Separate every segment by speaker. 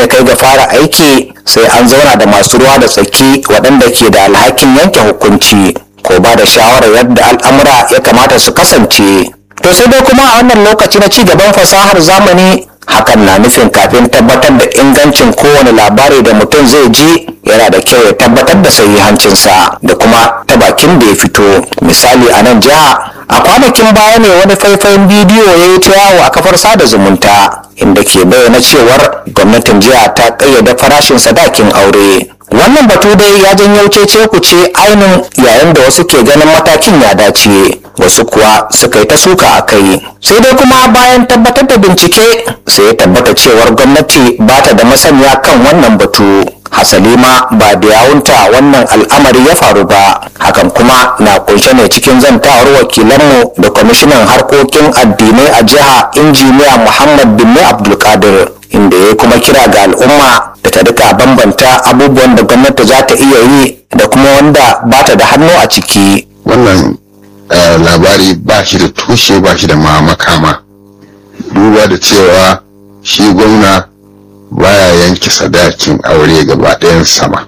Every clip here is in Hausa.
Speaker 1: ya kai ga fara aiki sai an zauna da masu ruwa da tsaki waɗanda ke da alhakin yanke hukunci ko ba da shawarar yadda al'amura ya kamata su kasance to sai dai kuma a wannan lokaci na ci gaban fasahar zamani hakan na nufin kafin tabbatar da ingancin kowane labari da mutum zai ji yana da kyau ya tabbatar da sahihancinsa da kuma ta bakin da ya fito misali a nan jiha a kwanakin baya ne wani faifayin bidiyo ya yi ta yawo a kafar sada zumunta inda ke bayyana cewar gwamnatin jiha ta ƙayyade farashin sadakin aure wannan batu dai ya janyo cece ku ce ainin yayin da wasu ke ganin matakin ya dace wasu kuwa suka yi ta suka a kai sai dai kuma bayan tabbatar da bincike sai ya tabbata cewar gwamnati ba ta da masaniya kan wannan batu hasali ma ba da yawunta wannan al'amari ya faru ba hakan kuma na kunshe ne cikin zantawar wakilanmu da kwamishinan harkokin addinai a jiha injiniya muhammad bin abdulkadir inda ya kuma kira ga al'umma da ta duka bambanta abubuwan da gwamnati za ta iya yi da kuma wanda ba ta da hannu a ciki
Speaker 2: wannan labari ba shi da tushe ba shi da ma makama duba da cewa shi gwamna baya yanke sadakin aure gaba ɗayan sama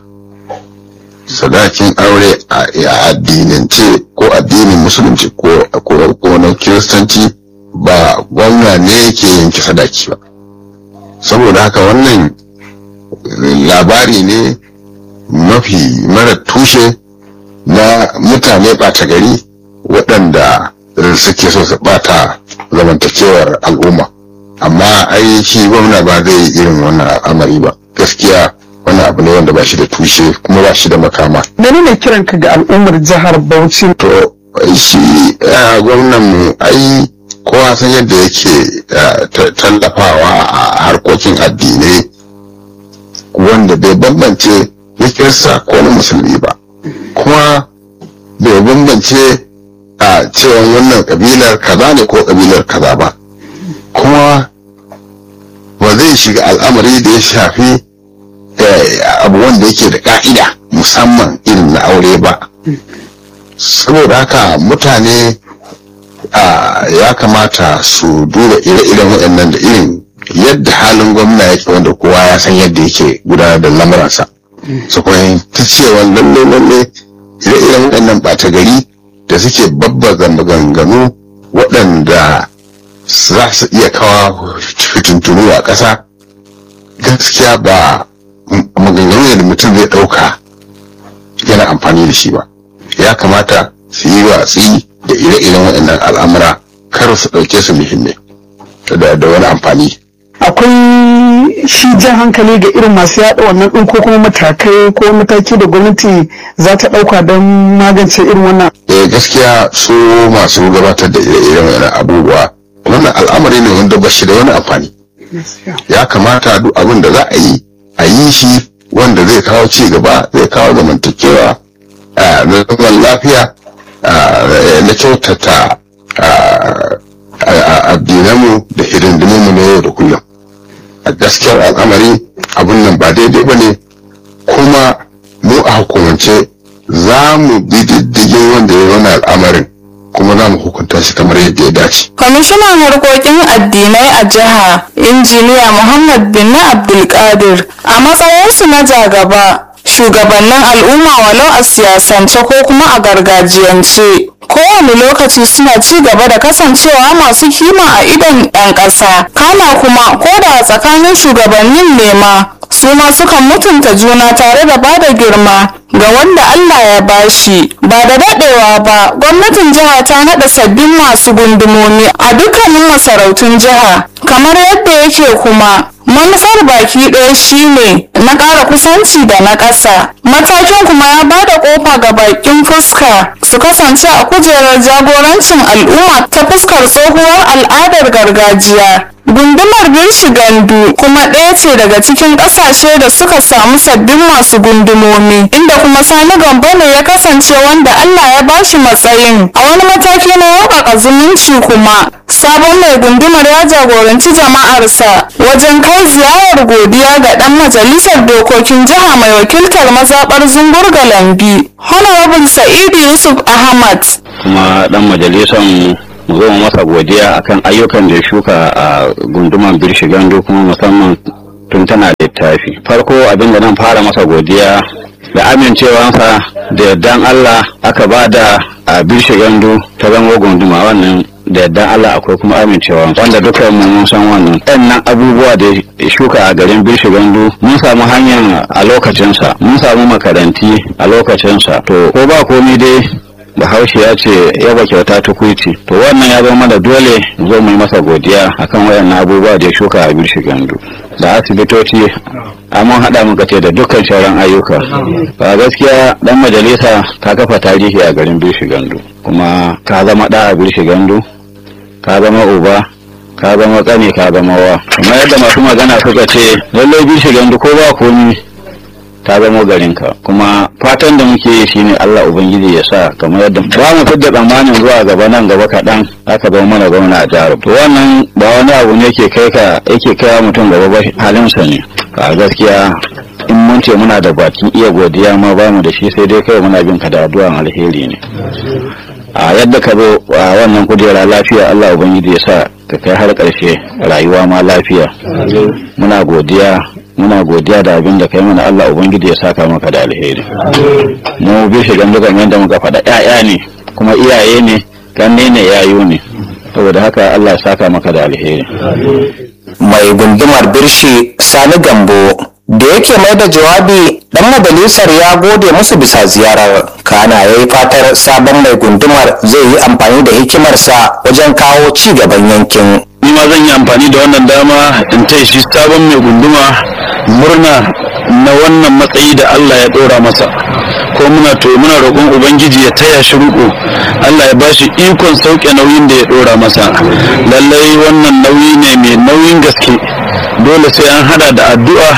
Speaker 2: sadakin aure a addinance ko addinin musulunci ko na kiristanci ba gwamna ne yake yanke sadaki ba saboda haka wannan labari ne mafi mara tushe na mutane ɓata gari waɗanda suke so su ɓata zamantakewar al'umma amma ai shi gwamna ba zai yi irin wannan al'amari ba gaskiya wani abu ne wanda ba shi da tushe kuma ba shi da makama
Speaker 3: Mene ne kiranka ga al'ummar jihar Bauchi?
Speaker 2: to shi gwamnan mu ai kowa san yadda yake tallafawa a harkokin addinai wanda bai bambance ya kirsa ko na musulmi ba kuma bai bambance a cewa wannan kabilar kaza ne ko kabilar kaza ba kuma ba zai shiga al'amari da ya shafi abu wanda yake da ka'ida musamman irin na aure ba saboda haka mutane ya kamata su duba ire-iren waɗannan da irin yadda halin gwamna yake wanda kowa ya san yadda yake gudanar da lamuransa su kuma ta cewa lalle lalle ire-iren waɗannan ɓata gari da suke babbaza maganganu waɗanda za su iya kawo fitintunu a ƙasa gaskiya ba maganganu da mutum zai ɗauka yana amfani da shi ba ya kamata su yi watsi da ire-iren waɗannan al'amura kar su ɗauke su muhimmai da wani amfani
Speaker 3: Akwai shi jan hankali ga irin masu yaɗa wannan ɗin ko kuma matakai ko mataki da gwamnati za ta ɗauka don magance irin wannan.
Speaker 2: Eh gaskiya su masu gabatar da ire-iren waɗannan abubuwa wannan al'amari ne wanda ba shi da wani amfani. Ya kamata duk abin da za a yi a yi shi wanda zai kawo ci gaba zai kawo zamantakewa na zaman lafiya na kyautata addinanmu da hidindimunmu na yau da kullum a gaskiyar al'amari abun nan ba daidai ba ne kuma mu a hukumance za mu bi diddigin wanda ya wani al'amarin kuma za mu hukunta shi kamar yadda ya dace.
Speaker 4: kwamishinan harkokin addinai a jiha injiniya muhammad bin abdulkadir a matsayinsu na jagaba shugabannin al'umma walau a siyasance ko kuma a gargajiyance kowane lokaci suna ci gaba da kasancewa masu kima a idon 'yan ƙasa kana kuma ko da a tsakanin shugabannin nema su ma sukan mutunta juna tare da bada girma ga wanda Allah ya bashi ba da daɗewa ba gwamnatin jiha ta naɗa sabbin masu gundumomi a dukkanin masarautun jiha kamar yadda yake kuma manufar baki ɗaya shine na ƙara kusanci da na ƙasa matakin kuma ya ba da ƙofa ga bakin fuska su kasance a kujerar jagorancin al'umma ta fuskar tsohuwar al'adar gargajiya gundumar gandu kuma ɗaya ce daga cikin ƙasashe da suka samu sabbin masu gundumomi inda kuma sani gambo ne ya kasance wanda allah ya bashi matsayin a wani mataki na yaukaka zumunci kuma sabon mai gundumar ya jagoranci jama'arsa wajen kai ziyarar godiya ga ɗan majalisar dokokin jiha mai wakiltar mazaɓar zungur lambi honorable sa'idu yusuf ahmad
Speaker 5: kuma ɗan majalisar mu zo masa godiya akan ayyukan da ya shuka a gunduman birshi gando kuma musamman tun tana littafi farko abin da nan fara masa godiya da amincewansa da yardan Allah aka ba da a birshe gandu ta zama gunduma wannan da yardan Allah akwai kuma amincewa wanda dukkan mu mun san wannan ɗannan abubuwa da ya shuka a garin birshe gandu mun samu hanyar a lokacinsa mun samu makaranti a lokacinsa to ko ba komai dai bahaushe ya ce yaba kyauta tukuici to wannan ya zama da dole zo mu yi masa godiya akan wayannan abubuwa da ya shuka a birshe gandu da asibitoci amma haɗa muka ce da dukkan sauran ayyuka ba gaskiya dan majalisa ka kafa tarihi a garin birshe gandu kuma ka zama ɗa a birshe gandu ka zama uba ka zama tsane ka zama wa kuma yadda masu magana suka ce lallai birshe gandu ko ba komi ta zama garinka kuma fatan da muke yi shine Allah ubangiji ya sa kamar yadda ba mu fidda tsammanin zuwa gaba nan gaba kaɗan aka zama mana gwamna a jihar to wannan ba wani abu ne ke kai ka yake kai mutum gaba ba halinsa ne a gaskiya in mun ce muna da bakin iya godiya ma ba mu da shi sai dai kai muna bin ka da addu'an alheri ne a yadda ka zo a wannan kujera lafiya Allah ubangiji ya sa ka kai har ƙarshe rayuwa ma lafiya muna godiya muna godiya da abin da kai mana Allah ubangiji ya saka maka da alheri mu bi shi gandu kamar yadda muka faɗa ƴaƴa ne kuma iyaye ne ganne ne yayu ne saboda haka Allah ya saka maka da alheri
Speaker 1: mai gundumar birshi sani gambo da yake mai da jawabi dan majalisar ya gode musu bisa ziyarar kana ya yi fatar sabon mai gundumar zai yi amfani da hikimarsa wajen kawo ci gaban yankin
Speaker 6: ni ma zan yi amfani da wannan dama in taya shi sabon mai gunduma murna na wannan matsayi da Allah ya ɗora masa ko muna to muna roƙon ubangiji ya taya shi riƙo Allah ya ba shi ikon sauke nauyin da ya ɗora masa lallai wannan nauyi ne mai nauyin gaske dole sai an hada da addu'a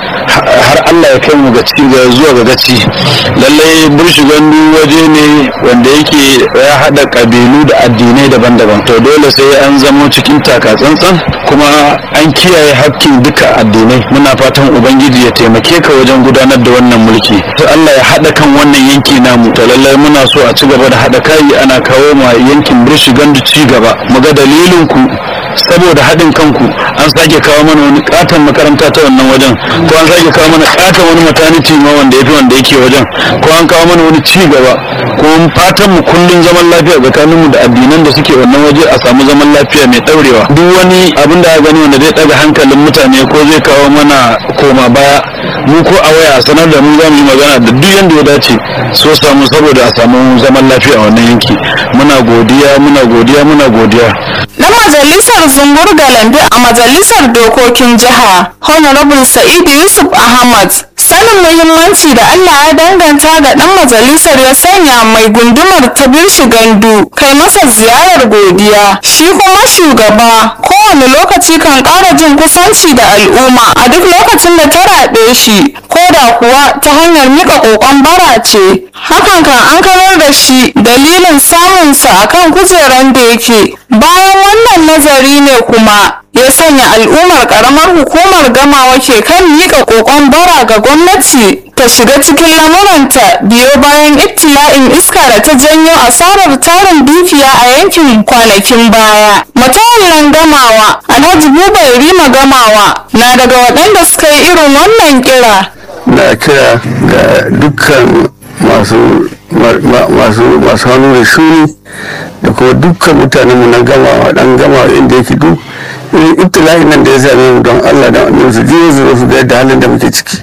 Speaker 6: har Allah ya kai mu ga cikin ga zuwa ga gaci lallai burshi gandu waje ne wanda yake ya hada kabilu da addinai daban-daban to dole sai an zamo cikin taka tsantsan kuma an kiyaye hakkin duka addinai muna fatan ubangiji ya taimake ka wajen gudanar da wannan mulki to Allah ya hada kan wannan yanki namu to lallai muna so a ci gaba da hada kai ana kawo ma yankin burshi gandu ci gaba mu ga dalilin ku saboda haɗin kanku an sake kawo mana wani katon makaranta ta wannan wajen ko an sake kawo mana katon wani maternity ma wanda yafi wanda yake wajen ko an kawo mana wani ci gaba ko fatan mu kullun zaman lafiya tsakanin mu da addinan da suke wannan waje a samu zaman lafiya mai daurewa duk wani abin da gani wanda zai daga hankalin mutane ko zai kawo mana koma baya mu ko a waya a sanar da mu za mu yi magana da duk yanda ya dace so samu saboda a samu zaman lafiya a wannan yanki muna godiya muna godiya muna godiya
Speaker 4: na majalisar zungur galambe a majalisar dokokin jiha honorable sa'idu yusuf ahmad sanin muhimmanci da allah ya danganta ga dan majalisar ya sanya mai gundumar ta birshi gandu kai masa ziyarar godiya shi kuma shugaba kowane lokaci kan ƙara jin kusanci da al'umma a duk lokacin da ta raɗe shi ko da kuwa ta hanyar mika ƙoƙon bara ce hakan kan an karar da shi dalilin samunsa akan kujeran da yake bayan wannan nazari ne kuma ya sanya al'ummar karamar hukumar gamawa ke kan miƙa ƙoƙon bara ga gwamnati ta shiga cikin lamuranta biyo bayan ibtila'in iska da ta janyo asarar tarin dukiya a yankin kwanakin baya matawallan gamawa alhaji buba rima gamawa na daga waɗanda suka yi irin wannan kira
Speaker 7: na kira ga dukkan masu masu masu hannu da shuni da kuma dukkan mutanen mu na gama dan gama inda yake duk irin ibtila'in nan da ya same mu don Allah da annabi su je su su ga yadda halin da muke ciki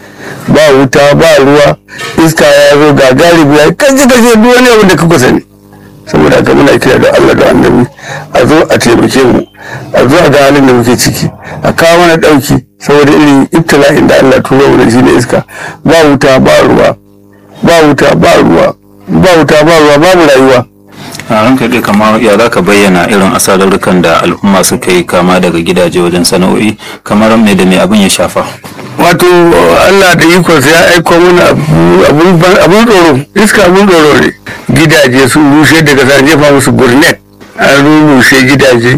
Speaker 7: ba wuta ba ruwa iska ya zo ga galibi ya kaje kaje duk wani abin da kuka sani saboda haka muna kira da Allah da annabi a zo a taimake mu a zo a ga halin da muke ciki a kawo mana dauki saboda irin ibtila'in da Allah turo mu da shi ne iska ba wuta ba ruwa ba wuta ba ruwa ba wuta ba ruwa babu rayuwa
Speaker 8: a ranka dai kamar ya za ka bayyana irin asararrukan da al'umma suka yi kama daga gidaje wajen sana'o'i kamar me da me abin ya shafa
Speaker 7: wato Allah da ikonsa ya aiko mana abun tsoro iska abun tsoro ne gidaje sun rushe daga sa jefa musu gurnet an rushe gidaje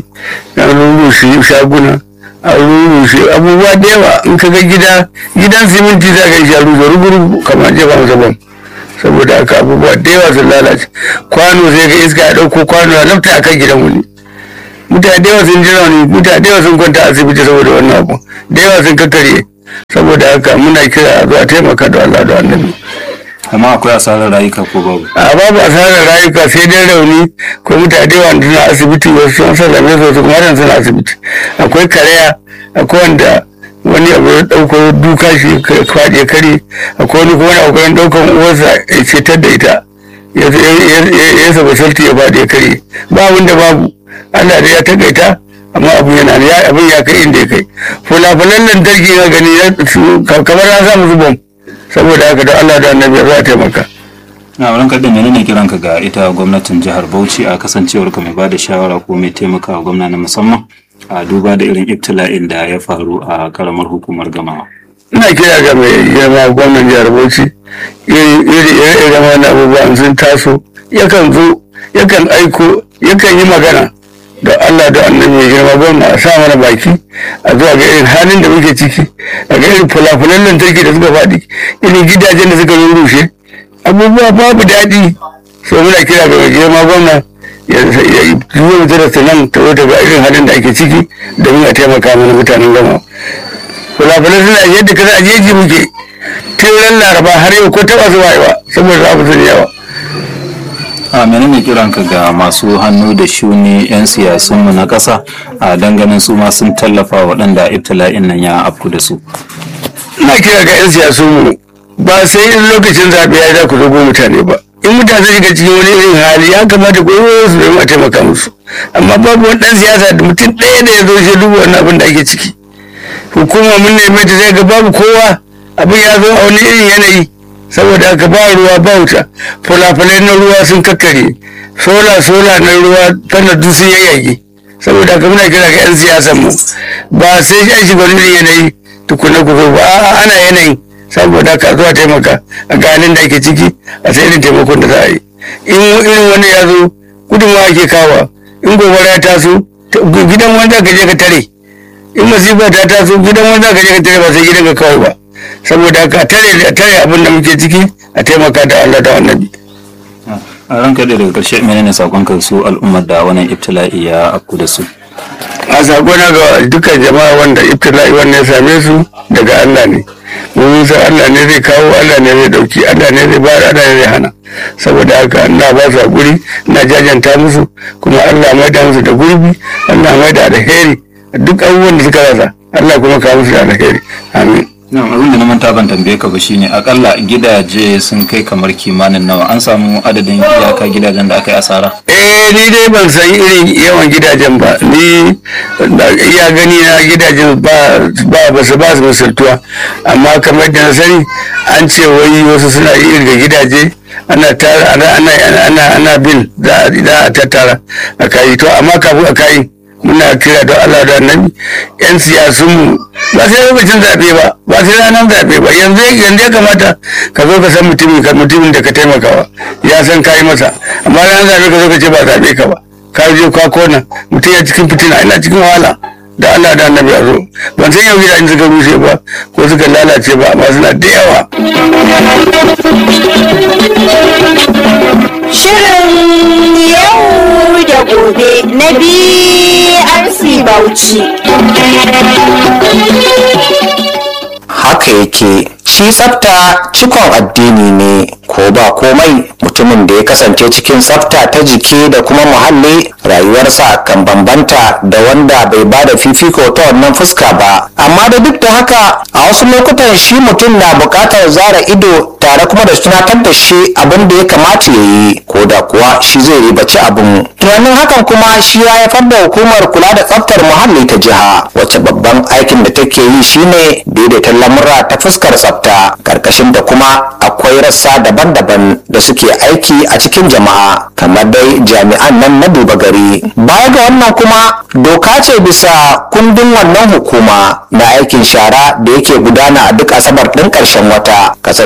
Speaker 7: an rushe shaguna an rushe abubuwa da yawa in ka ga gida gidan siminti za ka yi shi a rushe rugurugu kamar jefa masa bam saboda haka abubuwa da yawa sun lalace kwano sai ga iska ya ɗauko kwano ya lafta a kan gidan wani mutane da yawa sun ji rauni mutane da yawa sun kwanta a asibiti saboda wannan abu da yawa sun kakkare saboda haka muna kira a zuwa taimaka da Allah da annabi
Speaker 8: amma akwai asarar rayuka ko babu
Speaker 7: a babu asarar rayuka sai dai rauni ko mutane da yawa suna asibiti wasu sun sallame su wasu kuma nan suna asibiti akwai karaya akwai wanda wani abu ya ɗauko duka shi kwaɗe kare akwai wani kuma na kokarin ɗaukan uwarsa ya cetar da ita ya saba salti ya faɗi ya kare ba abin da babu Allah da ya takaita amma abin yana ya abin ya kai inda ya kai fulafulan lantarki na gani kamar na samu zubon saboda haka da Allah da annabi za a taimaka
Speaker 8: na wurin kaɗa menene kiranka ga ita gwamnatin jihar bauchi a kasancewar ka mai ba da shawara ko mai taimakawa gwamna na musamman a duba da irin ibtila'in da ya faru a karamar hukumar gamawa
Speaker 7: ina kira ga mai girma gwamnan jihar bauchi iri ire wani abubuwan sun taso yakan zo yakan aiko yakan yi magana da Allah da annabi mai girma gwamna a sa mana baki a zuwa ga irin halin da muke ciki a ga irin fulafulan lantarki da suka faɗi irin gidajen da suka rushe abubuwa babu daɗi so muna kira ga mai girma gwamna ya zuwa mutu da sanan ta zo ga irin halin da ake ciki domin a taimaka mana mutanen gama fulafulan suna yadda kasa a jeji muke tun laraba har yau ko taɓa zuwa yawa saboda abu sun yawa
Speaker 8: a menene kiranka ga masu hannu da shuni 'yan siyasunmu na ƙasa a danganin su ma sun tallafa waɗanda ibtila'in nan ya afku da su
Speaker 7: ina kira ga 'yan siyasunmu ba sai in lokacin zaɓe ya za ku zo mutane ba in mutane shiga cikin wani irin hali ya kamata ku yi su domin a taimaka musu amma babu wani ɗan siyasa da mutum ɗaya da ya zo shi duba wannan abin da ake ciki hukuma mun neme ta sai ga babu kowa abin ya zo a wani irin yanayi saboda haka ba ruwa ba wuta fulafulai na ruwa sun kakkare sola sola na ruwa tana duk sun yayyage saboda haka muna kira ga 'yan siyasan mu ba sai an shiga wani yanayi tukuna ku zo ba a'a ana yanayin saboda haka zuwa taimaka a ganin da ake ciki a sai irin taimakon da za a yi in irin wani ya zo gudunmawa ake kawa in gobara ya taso gidan wanda ka je ka tare in masifa ta taso gidan wanda ka je ka tare ba sai gidan ka kawai ba saboda haka tare tare abin da muke ciki a taimaka da Allah da annabi
Speaker 8: a ranka da daga ƙarshe menene sakonka su al'ummar da wannan ibtila'i ya afku da su
Speaker 7: a sakona ga dukkan jama'a wanda ibtila'i wannan ya same su daga Allah ne mun san Allah ne zai kawo Allah ne zai dauki Allah ne zai bayar Allah ne zai hana saboda haka ina ba su hakuri ina jajanta musu kuma Allah mai da musu da gurbi Allah mai da alheri duk abubuwan da suka rasa Allah kuma kawo musu da alheri amin
Speaker 8: Na'am abin da na manta ban tambaye ka ba shine akalla gidaje sun kai kamar kimanin nawa an samu adadin iyaka gidajen da aka yi asara
Speaker 7: eh ni dai ban san irin yawan gidajen ba ni iya gani na gidajen ba ba su ba su misaltuwa amma kamar da na sani an ce wai wasu suna irga gidaje ana tara ana ana ana ana bin za a tattara a kai to amma kafin a kai muna kira da Allah da annabi yan siyasunmu ba sai lokacin zaɓe ba ba sai ranar zaɓe ba yanzu yanzu ya kamata ka zo ka san mutumin ka mutumin da ka taimakawa ya san kayi masa amma ranar zaɓe ka zo ka ce ba zaɓe ka ba ka je ka kona mutum ya cikin fitina ina cikin wahala da Allah da annabi a zo ban san yau gidajen suka rushe ba ko suka lalace ba amma suna da yawa
Speaker 9: Shirin yau da gobe na BRC Bauchi.
Speaker 1: haka yake shi tsafta cikon addini ne ko ba komai mutumin da ya kasance cikin tsafta ta jiki da kuma muhalli rayuwarsa kan bambanta da wanda bai ba da fifiko ta wannan fuska ba amma da duk da haka a wasu lokutan shi mutum na buƙatar zara ido tare kuma da tunatar da shi abin da ya kamata ya yi ko da kuwa shi zai ribaci abin tunanin hakan kuma shi ya haifar da hukumar kula da tsaftar muhalli ta jiha wacce babban aikin da take yi shine daidaita lamura ta fuskar tsafta karkashin da kuma akwai rassa daban-daban da suke aiki a cikin jama'a kamar dai jami'an nan na duba gari baya ga wannan kuma doka ce bisa kundin wannan hukuma na aikin shara da yake gudana a duk asabar ɗin ƙarshen wata kasancewar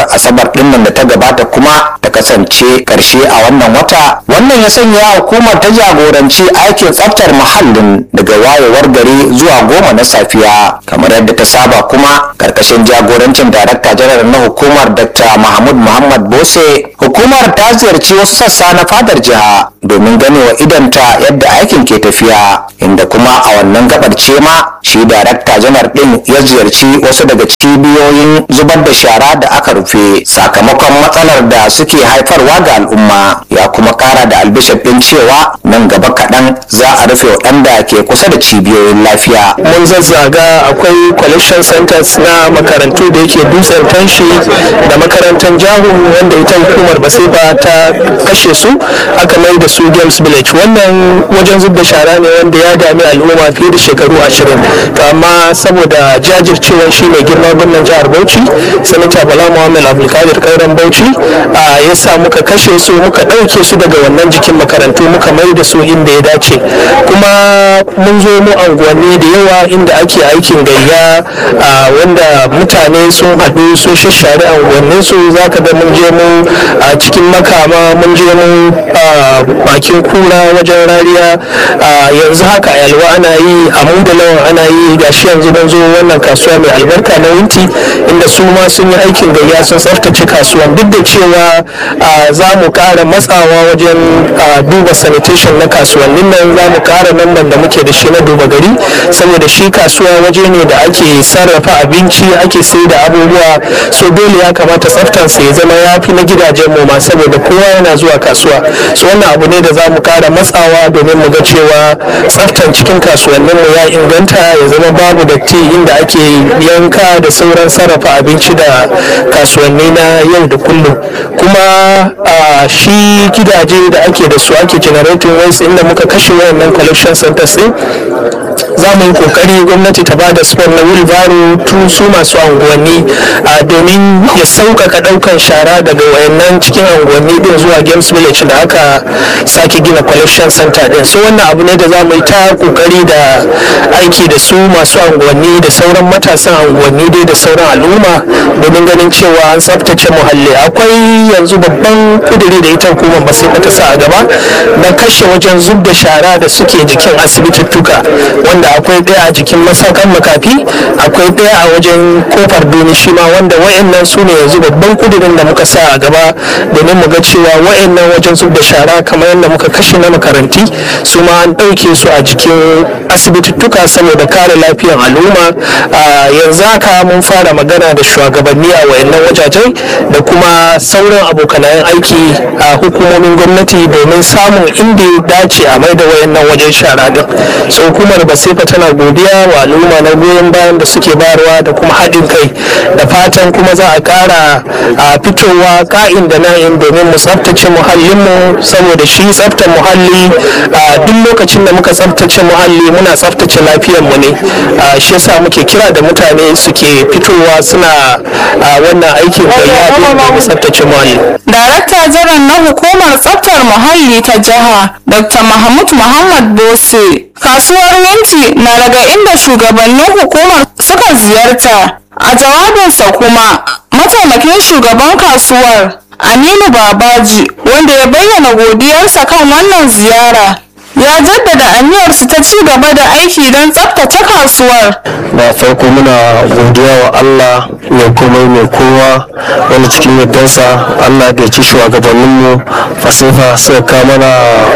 Speaker 1: ranar asabar dinnan da ta gabata kuma ta kasance karshe a wannan wata wannan ya sanya hukumar ta jagoranci aikin tsaftar muhallin daga wayewar gari zuwa goma na safiya kamar yadda ta saba kuma karkashin jagorancin darakta janar na hukumar dr mahmud muhammad bose hukumar ta ziyarci wasu sassa na fadar jiha domin ganewa idanta yadda aikin ke tafiya inda kuma a wannan gabar ce ma shi darakta janar din ya ziyarci wasu daga cibiyoyin zubar da shara da aka rufe sakamakon matsalar da suke haifarwa ga al'umma ya kuma kara da albishir din cewa nan gaba kaɗan za a rufe waɗanda ke kusa da cibiyoyin lafiya
Speaker 10: mun zazzaga akwai collection centers na makarantu da yake dutsen tanshi da makarantar jahu wanda ita hukumar basifa ta kashe su aka mai da su games village wannan wajen zub da shara ne wanda ya dami al'umma fiye da shekaru ashirin to amma saboda jajircewar shi mai girma gwamnan jihar bauchi sanata bala muhammad abdulkadir kauran bauchi ya sa muka kashe su muka ɗauke su daga wannan jikin makarantu muka mai da su inda ya dace kuma mun zo mu anguwanni da yawa inda ake aikin gayya wanda mutane sun haɗu sun shashare anguwannin su za ka ga mun je mu a cikin makama mun je mu bakin kura wajen rariya yanzu haka a yalwa ana yi a mu da lawan ana yi gashi yanzu don zo wannan kasuwa mai albarka na winti inda su ma sun yi aikin gayya sun tsaftace kasuwan duk da cewa za mu ƙara matsawa wajen duba sanitation na kasuwannin nan za mu ƙara namban da muke da shi na duba gari saboda shi kasuwa waje ne da ake sarrafa abinci ake sai da abubuwa so dole ya kamata tsaftansa ya zama ya fi na gidajen mu ma saboda kowa yana zuwa kasuwa so wannan abu ne da za mu ƙara matsawa domin mu ga cewa tsaftan cikin kasuwannin mu ya inganta ya zama babu datti inda ake yanka da sauran sarrafa abinci da kasuwanni na yau da kullum kuma shi gidaje da ake da su ake generating waste inda muka kashe wayannan collection centers din za mu yi kokari gwamnati ta ba da sport na wheelbarrow tun su masu unguwanni domin ya sauƙaƙa ɗaukan shara daga wayannan cikin unguwanni din zuwa games village da aka sake gina collection center din so wannan abu ne da za mu yi ta kokari da aiki da su masu unguwanni da sauran matasan unguwanni dai da sauran al'umma domin ganin cewa an tsaftace muhalli akwai yanzu babban kuduri da ita hukumar ba sai ta sa a gaba na kashe wajen zub da shara da suke jikin asibitittuka wanda akwai ɗaya a jikin masakan makafi akwai ɗaya a wajen kofar duni shi ma wanda wayannan su ne yanzu babban kudirin da muka sa a gaba domin mu ga cewa wayannan wajen zub da shara kamar yadda muka kashe na makaranti su ma an ɗauke su a jikin asibitittuka saboda kare lafiyar al'umma yanzu haka mun fara magana da shugabanni a wayannan wajajen da kuma sauran abokanayen aiki a hukumomin gwamnati domin samun inda ya dace a mai da wayannan wajen shara din so hukumar basifa tana godiya wa al'umma na goyon bayan da suke bayarwa da kuma haɗin kai da fatan kuma za a ƙara a fitowa ka'in da na'in domin mu tsaftace muhallinmu saboda shi tsaftar muhalli a duk lokacin da muka tsaftace muhalli muna tsaftace lafiyarmu ne shi yasa muke kira da mutane suke fitowa suna wannan aikin gayya domin tsaftace muhalli
Speaker 4: Darakta jiran na hukumar tsaftar muhalli ta jiha Dr. Mahmud Muhammad Bose kasuwar Winti na daga inda shugabannin hukumar suka ziyarta a jawabinsa kuma mataimakin shugaban kasuwar Aminu Babaji wanda ya bayyana godiyarsa kan wannan ziyara ya jaddada aniyarsu ta ci gaba da aiki don tsaftace kasuwar
Speaker 10: da farko muna godiya wa Allah mai komai mai kowa wani cikin yardansa Allah da ya ci shugabanninmu fasifa suka kawo mana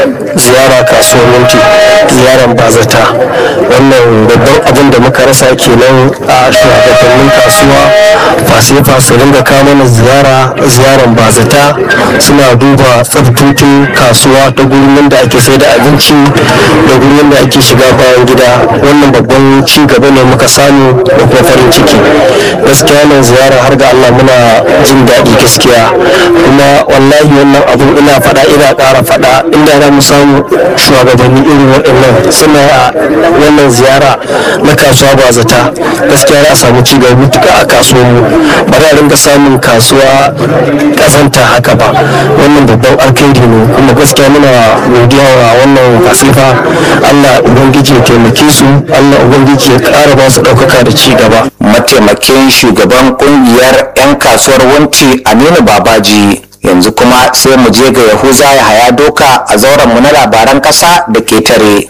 Speaker 10: ziyara kasuwar minti ziyaran bazata wannan babban abin da muka rasa kenan a shugabannin kasuwa fasifa su ringa kawo mana ziyara ziyaran bazata suna duba tsaftotin kasuwa ta gurin da ake sai da abinci da gurin da ake shiga bayan gida wannan babban ci gaba ne muka samu da kuma farin ciki gaskiya nan ziyara har ga Allah muna jin daɗi gaskiya kuma wallahi wannan abun ina faɗa ina ƙara faɗa inda za mu samu shugabanni irin waɗannan suna a wannan ziyara na kasuwa ba zata gaskiya za a samu ci gaba mutuka a kasuwar mu ba za a rinka samun kasuwa ƙazanta haka ba wannan babban alkhairi ne kuma gaskiya muna godiya wa wannan kasifa Allah ubangiji ya taimake su Allah ubangiji ya ƙara ba su ɗaukaka da ci gaba
Speaker 1: mataimakin shugaban kungiyar 'yan kasuwar wanci aminu babaji yanzu kuma sai mu je ga yahuza ya haya doka a zauren mu na labaran kasa da ketare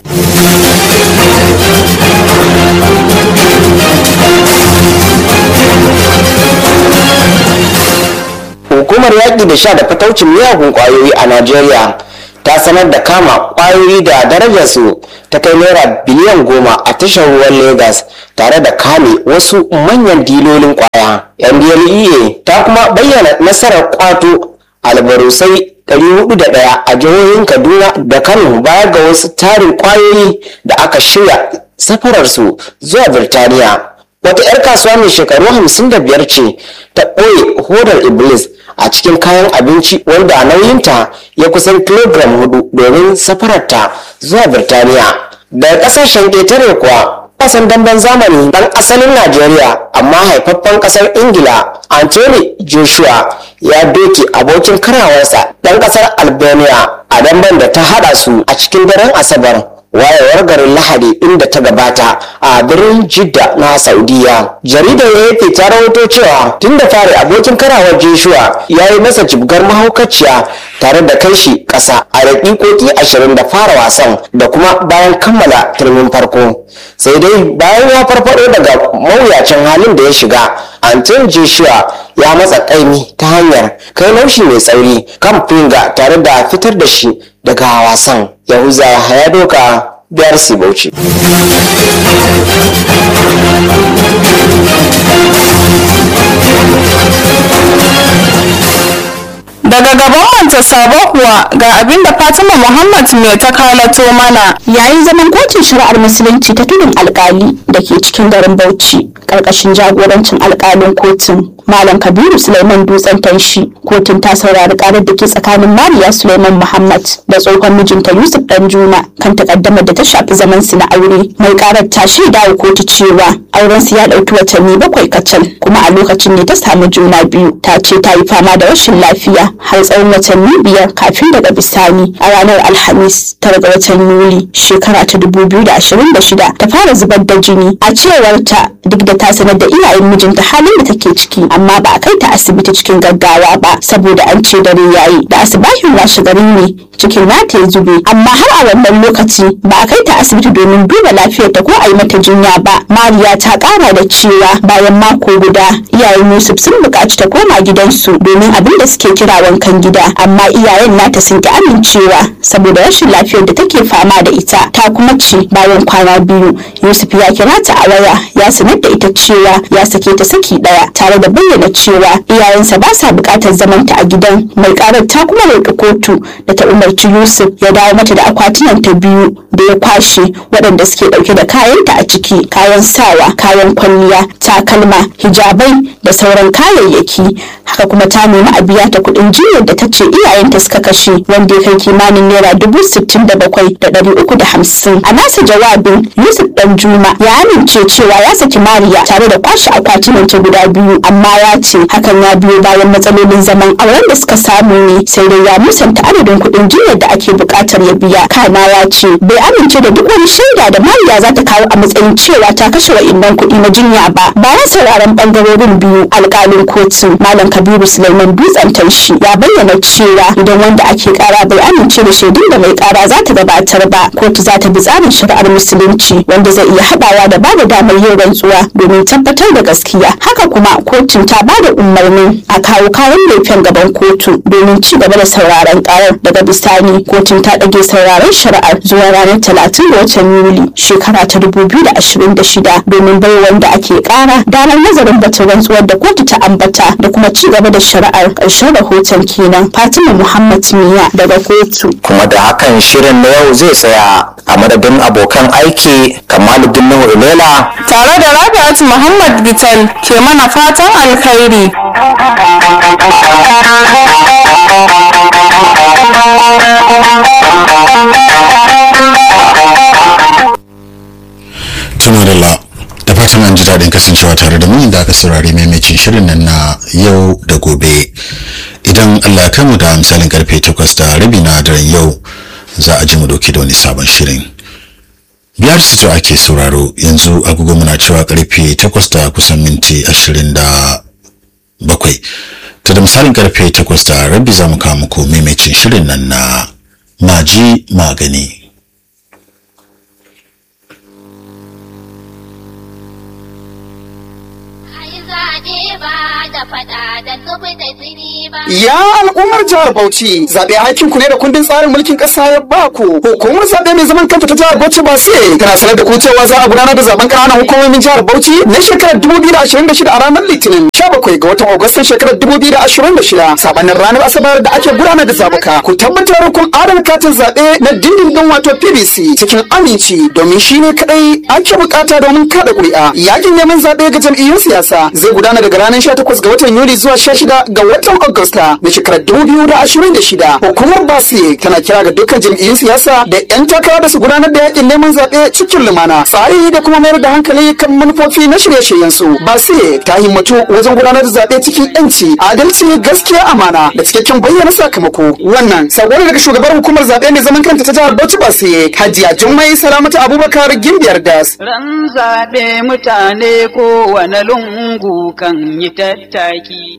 Speaker 11: hukumar yaƙi da sha da fataucin miyagun ƙwayoyi a najeriya ta sanar da kama ƙwayoyi da darajarsu ta kai naira biliyan goma a tashar ruwan Legas tare da kame wasu manyan dilolin ƙwaya ndlea ta kuma bayyana nasarar ƙwato albarusai 401 a jihohin kaduna da kano baya ga wasu tarin ƙwayoyi da aka shirya safararsu zuwa birtaniya wata 'yar kasuwa mai shekaru 55 ce ta ɓoye hodar iblis a cikin kayan abinci wanda nauyinta ya kusan kilogram hudu domin safararta zuwa birtaniya daga kasashen ƙetare kuwa wasan damben zamani dan asalin najeriya amma haifaffen kasar ingila anthony joshua ya doke abokin karawarsa dan kasar albania a damben da ta hada su a cikin daren asabar wayewar garin lahadi inda ta gabata a birnin jidda na saudiya jaridar ya ta rahoto cewa tun da fari abokin karawar joshua ya yi masa jibgar mahaukaciya tare da kai shi ƙasa a daƙiƙoƙi ashirin da fara wasan da kuma bayan kammala turmin farko sai dai bayan ya farfado daga mawuyacin halin da ya shiga anton joshua ya matsa ƙaimi ta hanyar kai laushi mai tsauri kan finga tare da fitar da shi daga wasan yahuza ya doka biyar bauchi
Speaker 4: daga gaban wanta sabo kuwa ga abin da fatima muhammad mai ta kalato mana
Speaker 12: yayin zaman kotun shari'ar musulunci ta tudun alkali da ke cikin garin bauchi karkashin jagorancin alkalin kotun malam kabiru suleiman dutsen tanshi kotun ta saurari karar da ke tsakanin mariya suleiman muhammad da tsohon mijinta yusuf danjuma kan takaddamar da ta shafi zaman su na aure mai karar ta shaida wa kotu cewa auren su ya dauki watanni bakwai kacal kuma a lokacin ne ta samu juna biyu ta ce ta yi fama da rashin lafiya har tsawon watanni biyar kafin daga bisani a ranar alhamis tara ga watan yuli shekara ta dubu biyu da ashirin da shida ta fara zubar da jini a cewar ta duk da ta sanar da iyayen mijinta halin da take ciki amma ba a kai ta asibiti cikin gaggawa ba saboda an ce dare yayi da asibahin washe gari ne cikin nata ya zube amma har a wannan lokaci ba a kai ta asibiti domin duba lafiyar ta ko a yi mata jinya ba mariya ta kara da cewa bayan mako guda iyayen yusuf sun buƙaci ta koma gidansu domin abin da suke kira wankan gida amma iyayen nata sun ki amincewa saboda rashin lafiyar da take fama da ita ta kuma ce bayan kwana biyu yusuf ya kira ta a waya ya sanar da ita cewa ya sake ta saki daya tare da bayyana cewa iyayensa ba sa buƙatar zamanta a gidan mai karar ta kuma roƙi kotu da ta umarci yusuf ya dawo mata da akwatunan ta biyu da ya kwashe waɗanda suke ɗauke da kayanta a ciki kayan sawa kayan kwalliya takalma hijabai da sauran kayayyaki haka kuma ta nemi a biya ta kuɗin jinyar da ta ce iyayenta suka kashe wanda ya kai kimanin naira dubu sittin da bakwai da ɗari uku da hamsin a nasa jawabin yusuf dan juma ya amince cewa ya saki mariya tare da kwashe akwatunan ta guda biyu amma ya ce hakan ya biyo bayan matsalolin zaman auren da suka samu ne sai dai ya musanta adadin kuɗin jinyar da ake buƙatar ya biya kana ya ce bai amince da duk wani shaida da mariya za ta kawo a matsayin cewa ta kashe wa'innan kuɗi na jinya ba bayan sauraron ɓangarorin biyu alƙalin kotun malam kabiru suleiman dutsen taushi ya bayyana cewa idan wanda ake kara bai amince da shaidun da mai kara za ta gabatar ba kotu za ta bi tsarin shari'ar musulunci wanda zai iya haɗawa da bada damar yin rantsuwa domin tabbatar da gaskiya haka kuma kotun ta bada umarnin a kawo kayan laifin gaban kotu domin ci gaba da sauraron karar daga bisani kotun ta ɗage sauraron shari'ar zuwa ranar talatin ga watan yuli shekara ta dubu biyu da ashirin da shida domin bai wanda ake kara damar nazarin batun rantsuwar da kotu ta ambata da kuma ci gaba da shari'ar ƙarshen rahoton kenan fatima muhammad miya daga kotu
Speaker 1: kuma da hakan shirin na yau zai tsaya a madadin abokan aiki kamaluddin nuhu ilela
Speaker 4: tare da rabi'at muhammad gital ke mana fatan alkhairi
Speaker 13: tuna da la da fatan an ji daɗin kasancewa tare da mu inda aka saurari maimacin shirin nan na yau da gobe idan allah ya mu da misalin karfe takwas da rabi na daren yau za a ji mu dauke da wani sabon shirin biyar sito ake sauraro yanzu agogo muna cewa karfe takwas da kusan minti ashirin da bakwai ta da misalin karfe takwas da rabi za mu kawo muku maimacin shirin nan na maji magani
Speaker 14: Ya al'ummar jihar Bauchi zaɓe hakin ku ne da kundin tsarin mulkin ƙasa ya ba ku. Hukumar zaɓe mai zaman kanta ta jihar Bauchi ba sai tana sanar da ku cewa za a gudanar da zaben ƙananan hukumomin jihar Bauchi na shekarar 2026 a ranar Litinin 17 ga watan Agustan shekarar 2026 sabanin ranar Asabar da ake gudanar da zabuka. Ku tabbatar kun adana katin zaɓe na dindindin wato PVC cikin aminci domin shi ne kaɗai ake bukata domin kada ƙuri'a. Yakin neman zaɓe ga jam'iyyun siyasa zai gudana daga ranar 18 ga watan Yuli zuwa 16 ga watan Agusta na shekarar 2026. Hukumar Basi tana kira ga dukkan jam'iyyun siyasa da 'yan takara da su gudanar da yakin neman zaɓe cikin lumana. Tsari da kuma mayar da hankali kan manufofi na shirye-shiryen su. Basi ta himmatu wajen gudanar da zaɓe cikin 'yanci, adalci, gaskiya, amana da cikakken bayyana sakamako. Wannan sabo ne daga shugabar hukumar zaɓe mai zaman kanta ta jihar Bauchi Basi, Hajiya Jummai Salamatu Abubakar Gimbiyar Das.
Speaker 15: Ran zaɓe mutane kowane lungu kan yi tattaki.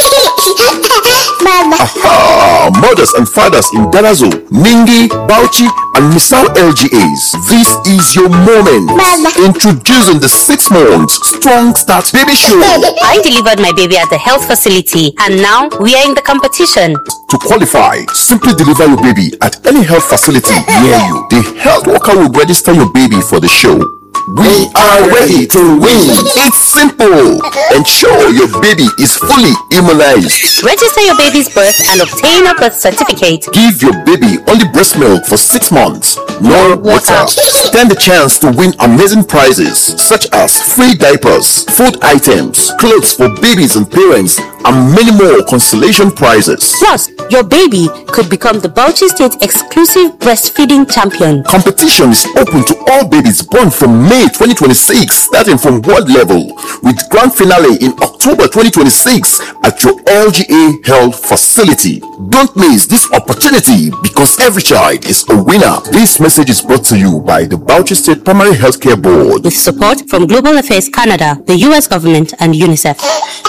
Speaker 16: Aha! Mothers and fathers in Darazo, Ningi, Bauchi, and Misau LGAs. This is your moment. Introducing the six months Strong Start Baby Show.
Speaker 17: I delivered my baby at the health facility and now we are in the competition.
Speaker 16: To qualify, simply deliver your baby at any health facility near you. The health worker will register your baby for the show. We are ready to win. It's simple. Ensure your baby is fully immunized.
Speaker 17: Register your baby's birth and obtain a birth certificate.
Speaker 16: Give your baby only breast milk for six months. No water. Stand the chance to win amazing prizes such as free diapers, food items, clothes for babies and parents, and many more consolation prizes.
Speaker 17: Plus, your baby could become the Bauchi State exclusive breastfeeding champion.
Speaker 16: Competition is open to all babies born from May 2026, starting from world level, with grand finale in October 2026 at your LGA Health facility. Don't miss this opportunity because every child is a winner. This message is brought to you by the Bauchi State Primary Healthcare Board.
Speaker 17: With support from Global Affairs Canada, the US government, and UNICEF.